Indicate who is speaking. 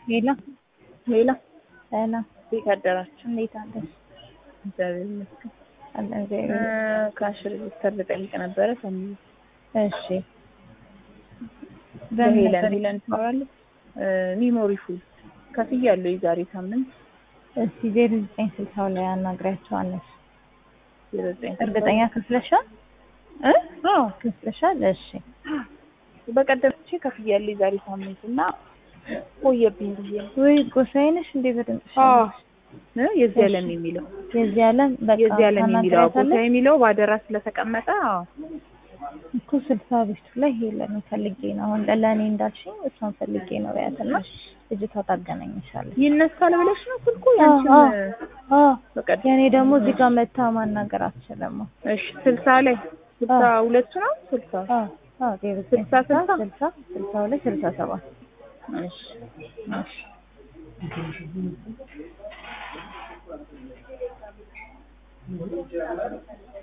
Speaker 1: ሄሎ
Speaker 2: ሌላ
Speaker 1: ሰላም፣
Speaker 2: ቤት አደራችሁ?
Speaker 1: እንዴት አለሽ?
Speaker 2: እግዚአብሔር ይመስገን።
Speaker 1: አለ እግዚአብሔር
Speaker 2: ካሽ ሬጅስተር ልጠይቅ ነበረ። ሰሚ
Speaker 1: እሺ። በምን
Speaker 2: በሄለን
Speaker 1: ነበር?
Speaker 2: ሄለን ትኖራለች። ሚሞሪ ፉል ከፍያለሁ የዛሬ ሳምንት
Speaker 1: እስቲ ዜሮ ዘጠኝ ስልሳው ላይ አናግሪያቸዋለሽ።
Speaker 2: ዜሮ ዘጠኝ
Speaker 1: እርግጠኛ ክፍለሻል?
Speaker 2: እ? አዎ
Speaker 1: ክፍለሻል? እሺ
Speaker 2: በቀደም ቼ ከፍያለሁ የዛሬ ሳምንት እና ቆየብኝ ብዬ ነው።
Speaker 1: ወይ ጎሳዬ ነሽ እንዴ? በድምፅሽ
Speaker 2: አዎ እ? የዚህ ዓለም የሚለው
Speaker 1: የዚህ ዓለም በቃ
Speaker 2: የዚህ ዓለም የሚለው ቦታ
Speaker 1: ታናግሪያታለሽ
Speaker 2: የሚለው በአደራ ስለተቀመጠ አዎ
Speaker 1: እኮ ስልሳ ቤቱ ላይ ሄለን ፈልጌ ነው አሁን ለእኔ እንዳልሽኝ እሷን ፈልጌ ነው ያትና ልጅቷ ታገናኝሻለች።
Speaker 2: ይነሳል ብለሽ ነው ስልኩ
Speaker 1: አዎ፣
Speaker 2: ያንቺን
Speaker 1: አዎ፣ አዎ።
Speaker 2: በቀደም
Speaker 1: የኔ ደግሞ እዚህ ጋር መታ ማናገር አትችልም።
Speaker 2: እሺ ስልሳ ላይ ስልሳ ሁለቱ ነው ስልሳ
Speaker 1: አዎ፣ አዎ፣ ዜሮ ዘጠኝ
Speaker 2: ስልሳ ስልሳ?
Speaker 1: ስልሳ ስልሳ ሁለት ስልሳ ሰባት
Speaker 2: እሺ
Speaker 1: እሺ